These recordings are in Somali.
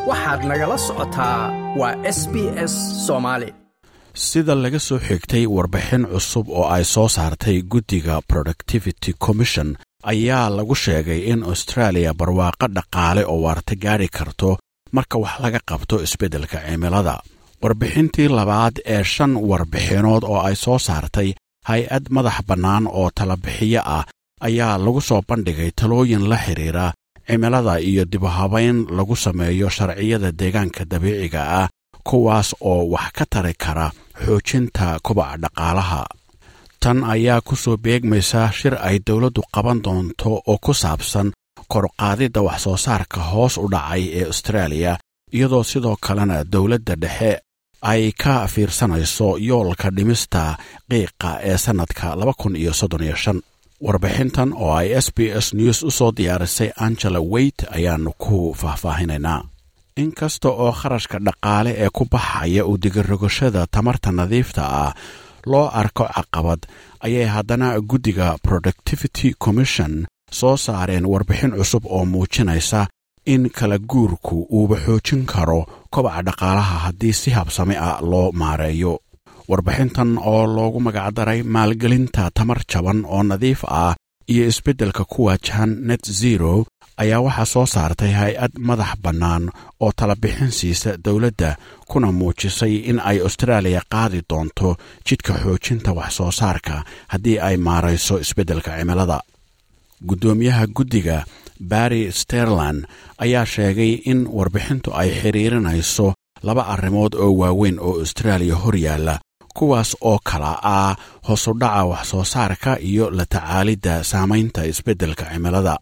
waxaad nagala socotaa waa s b s soomaali sida laga soo xigtay warbixin cusub oo ay soo saartay guddiga productivity commission ayaa lagu sheegay in australia barwaaqo dhaqaale oo waarta gaadhi karto marka wax laga qabto isbeddelka cimilada warbixintii labaad ee shan warbixinood oo ay soo saartay hay-ad madax bannaan oo talabixiyo ah ayaa lagu soo bandhigay talooyin la xidhiira cimilada iyo dibuhabayn lagu sameeyo sharciyada deegaanka dabiiciga ah kuwaas oo wax ka tari kara xoojinta kobaca dhaqaalaha tan ayaa ku soo beegmaysa shir ay dowladdu qaban doonto oo ku saabsan korqaadidda wax soo saarka hoos u dhacay ee austraaliya iyadoo sidoo kalena dowladda dhexe ay ka fiirsanayso yoolka dhimista qiiqa ee sannadka warbixintan oo ay s b s news u soo diyaarisay angela weyt ayaannu ku faahfaahinaynaa inkasta oo kharashka dhaqaale ee ku baxaya u digirogashada tamarta nadiifta ah loo arko caqabad ayay haddana guddiga productivity commission soo saareen warbixin cusub oo muujinaysa in kala guurku uuba xoojin karo kobaca dhaqaalaha haddii si habsami ah loo maareeyo warbixintan oo loogu magacdaray maalgelinta tamar jaban oo nadiif ah iyo isbeddelka ku waajahan net zero ayaa waxaa soo saartay hay-ad madax bannaan oo talabixin siisa dowladda kuna muujisay in ay austraaliya qaadi doonto jidhka xoojinta wax soo saarka haddii ay maarayso isbeddelka cimilada guddoomiyaha guddiga barry sterland ayaa sheegay in warbixintu ay xidhiirinayso laba arrimood oo waaweyn oo austraaliya hor yaalla kuwaas oo kala ah hoosudhaca wax soo saarka iyo la tacaalidda saamaynta isbeddelka cimilada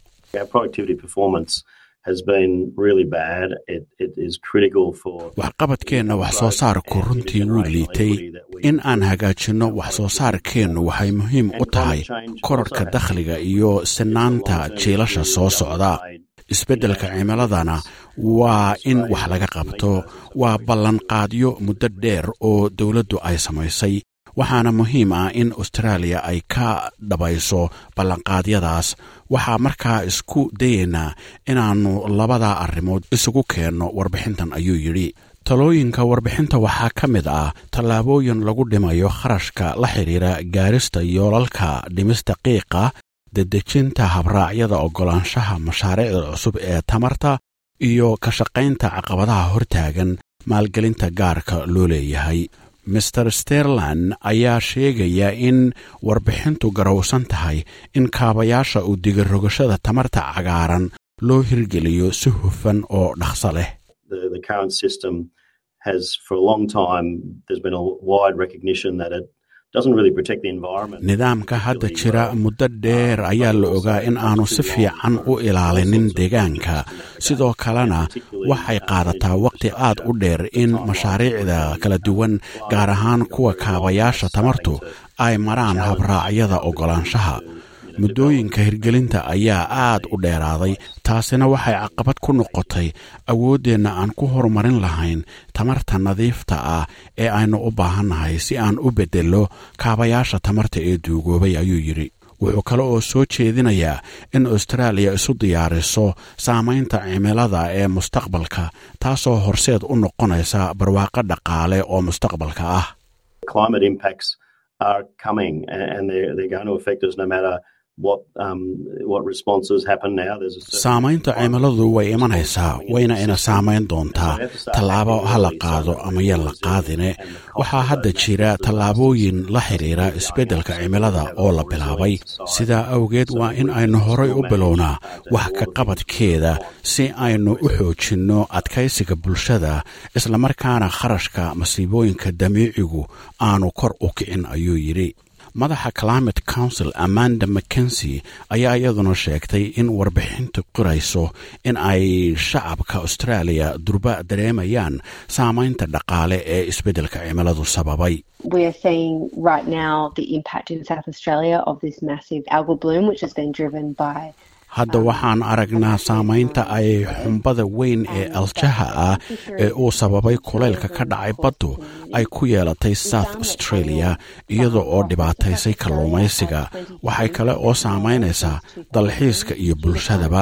waxqabadkeenna wax soo saarku runtii wuu liitay in aan hagaajinno wax soo saarkeennu waxay muhiim u tahay korarhka dakhliga iyo sinaanta jiilasha soo socda isbeddelka cimiladana waa in wax laga qabto waa ballanqaadyo muddo dheer oo dowladdu ay samaysay waxaana muhiim ah in austraaliya ay ka dhabayso ballanqaadyadaas waxaa markaa isku dayaynaa inaannu labadaa arrimood isugu keenno warbixintan ayuu yidhi talooyinka warbixinta waxaa ka mid ah tallaabooyin lagu dhimayo kharashka la xidhiira gaarista yoolalka dhimista qiiqa dedejinta habraacyada oggolaanshaha mashaariicda cusub ee tamarta iyo ka shaqaynta caqabadaha hortaagan maalgelinta gaarka loo leeyahay master sterland ayaa sheegaya in warbixintu garowsan tahay in kaabayaasha u digirogashada tamarta cagaaran loo hirgeliyo si hufan oo dhaqso leh nidaamka hadda jira muddo dheer ayaa la ogaa in aanu si fiican u ilaalinin deegaanka sidoo kalena waxay qaadataa waqti aad u dheer in mashaariicda kala duwan gaar ahaan kuwa kaabayaasha tamartu ay maraan habraacyada oggolaanshaha muddooyinka hirgelinta ayaa aad u dheeraaday taasina waxay caqabad ku noqotay awooddeenna aan ku horumarin lahayn tamarta nadiifta ah ee aynu u baahannahay si aan u beddello kaabayaasha tamarta ee duugoobay ayuu yidhi wuxuu kale oo soo jeedinayaa in austraaliya isu diyaariso saamaynta cimilada ee mustaqbalka taasoo horseed u noqonaysa barwaaqo dhaqaale oo mustaqbalka ah saamaynta cimiladu way imanaysaa wayna ina saamayn doontaa tallaabo ha la qaado ama yan la qaadine waxaa hadda jira tallaabooyin la xidhiira isbeddelka cimilada oo la bilaabay sidaa awgeed waa in aynu horay u bilownaa wax ka qabadkeeda si aynu u xoojinno adkaysiga bulshada islamarkaana kharashka masiibooyinka dabiicigu aanu kor u kicin ayuu yidhi madaxa climate council amanda mackensi ayaa iyaduna sheegtay in warbixintu qirayso in ay shacabka austraaliya durba dareemayaan saamaynta dhaqaale ee isbeddelka cimiladu sababay We are seeing right now the impact in South Australia of this massive algal bloom, which has been driven by hadda waxaan aragnaa saamaynta ay xumbada weyn ee aljaha ah ee uu sababay kulaylka ka dhacay baddu ay ku yeelatay south australia iyada oo dhibaataysay kalluumaysiga waxay kale oo saamaynaysaa dalxiiska iyo bulshadaba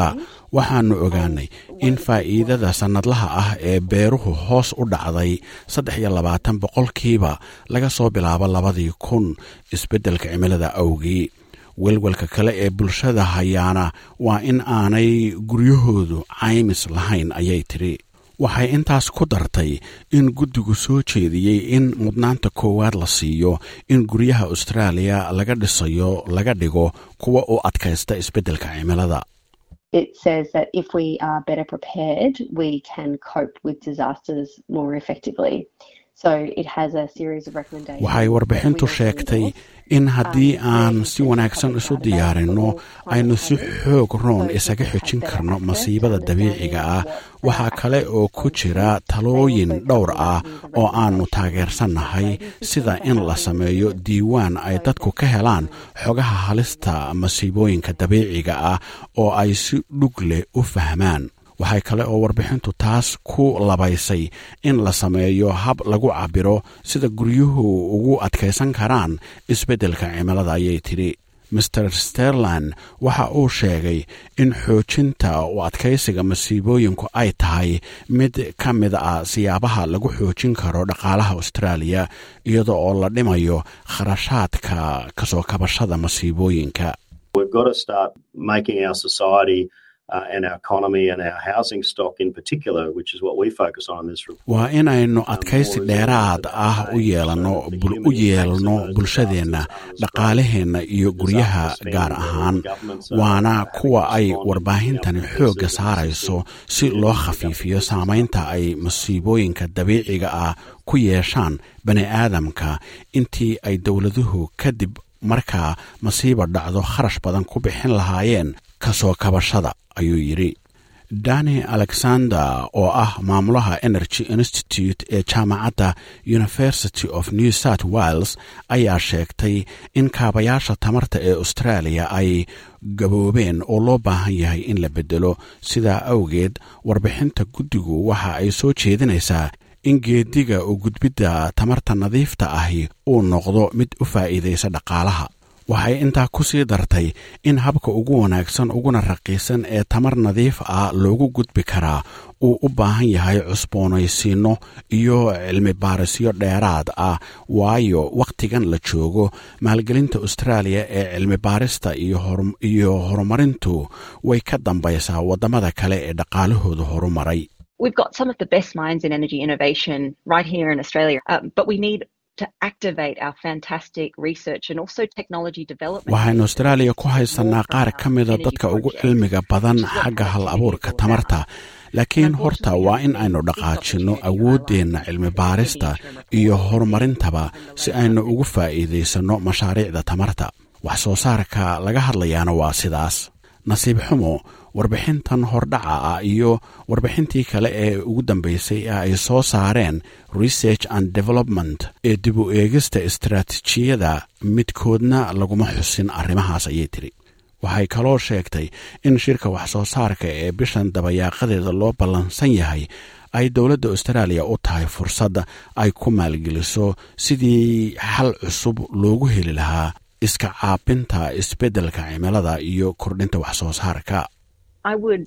waxaannu ogaanay in faa'iidada sannadlaha ah ee beeruhu hoos u dhacday saddex iyo labaatan boqolkiiba laga soo bilaabo labadii kun isbeddelka cimilada awgii welwelka kale ee bulshada hayaana waa in aanay guryahoodu caymis lahayn ayay tidhi waxay intaas ku dartay in guddigu soo jeediyey in mudnaanta koowaad la siiyo in guryaha austraaliya laga dhisayo laga dhigo kuwa u adkaysta isbeddelka cimilada It says that if we are better prepared, we can cope with disasters more effectively. So it has a series of recommendations. waxay warbixintu sheegtay in haddii aan si wanaagsan isu diyaarinno aynu si xoog roon isaga xejin karno masiibada dabiiciga ah waxaa kale oo ku jira talooyin dhowr ah oo aannu taageersannahay sida in la sameeyo diiwaan ay dadku ka helaan xogaha halista masiibooyinka dabiiciga ah oo ay si dhug leh u fahmaan waxay kale oo warbixintu taas ku labaysay in la sameeyo hab lagu cabbiro sida guryuhu ugu adkaysan karaan isbeddelka cimilada ayay tidhi master sterland waxa uu sheegay in xoojinta u adkaysiga masiibooyinku ay tahay mid ka mid ah siyaabaha lagu xoojin karo dhaqaalaha austraaliya iyada oo la dhimayo kharashaadka kasoo kabashada masiibooyinka We've got to start making our society uh, and our economy and our housing stock in particular, which is what we focus on in this report. waa inaynu adkaysi dheeraad ah u yeelano u yeelno bulshadeenna dhaqaalaheenna iyo guryaha gaar ahaan waana kuwa ay warbaahintani xoogga saarayso si loo khafiifiyo saamaynta ay masiibooyinka dabiiciga ah ku yeeshaan bani aadamka intii ay dowladuhu kadib markaa masiiba dhacdo kharash badan ku bixin lahaayeen ka soo kabashada ayuu yidhi dani alexander oo ah maamulaha energy institute ee jaamacadda university of new south wales ayaa sheegtay in kaabayaasha tamarta ee australia ay gaboobeen oo loo baahan yahay in la beddelo sidaa awgeed warbixinta guddigu waxa ay soo jeedinaysaa in geediga u gudbidda tamarta nadiifta ahi uu noqdo mid u faa'iidaysa dhaqaalaha waxay intaa ku sii dartay in habka ugu wanaagsan uguna raqiisan ee tamar nadiif ah loogu gudbi karaa uu u baahan yahay cusboonaysiinno iyo cilmi baarisyo dheeraad ah waayo wakhtigan la joogo maalgelinta austraaliya ee cilmi baarista iyo horumarintu way ka dambaysaa waddamada kale ee dhaqaalahooda horumaray We've got some of the best minds in energy innovation right here in Australia, um, but we need to activate our fantastic research and also technology development. waxaynu austraaliya ku haysanaa qaar ka mida dadka ugu cilmiga badan xagga hal abuurka tamarta laakiin horta waa in aynu dhaqaajinno awooddeenna cilmi baarista iyo horumarintaba si aynu ugu faa'iidaysanno mashaariicda tamarta wax soo saarka laga hadlayaana waa sidaas nasiib xumo warbixintan hordhaca ah iyo warbixintii kale ee ugu dambaysay ee ay soo saareen research and development ee dib u eegista istaraatiijiyada midkoodna laguma xusin arrimahaas ayay tiri waxay kaloo sheegtay in shirka wax soo saarka ee bishan dabayaaqadeeda loo ballansan yahay ay dowladda austraaliya u tahay fursad ay ku maalgeliso sidii xal cusub loogu heli lahaa iska caabinta isbeddelka cimilada iyo kordhinta wax soo saarka I would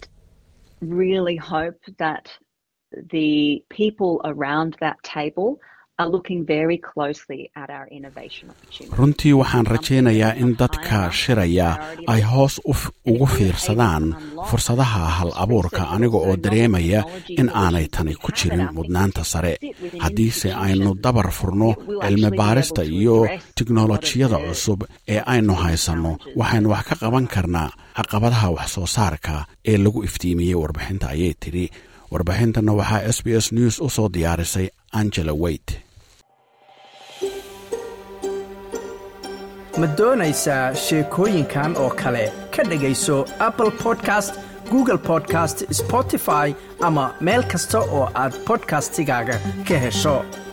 really hope that the people around that table are looking very closely at our innovation opportunities. runtii waxaan rajaynayaa in dadka shiraya ay hoos ugu fiirsadaan fursadaha hal abuurka aniga oo dareemaya in aanay tani ku jirin mudnaanta sare haddiise aynu dabar furno cilmi baarista iyo tiknolojiyada cusub ee aynu haysanno waxaynu wax ka qaban karnaa caqabadaha wax soo saarka ee lagu iftiimiyey warbixinta ayay tidhi warbixintana waxaa s b s news u soo diyaarisay angela weyt ma doonaysaa sheekooyinkan oo kale ka dhegayso apple podcast google podcast spotify ama meel kasta oo aad bodkastigaaga ka hesho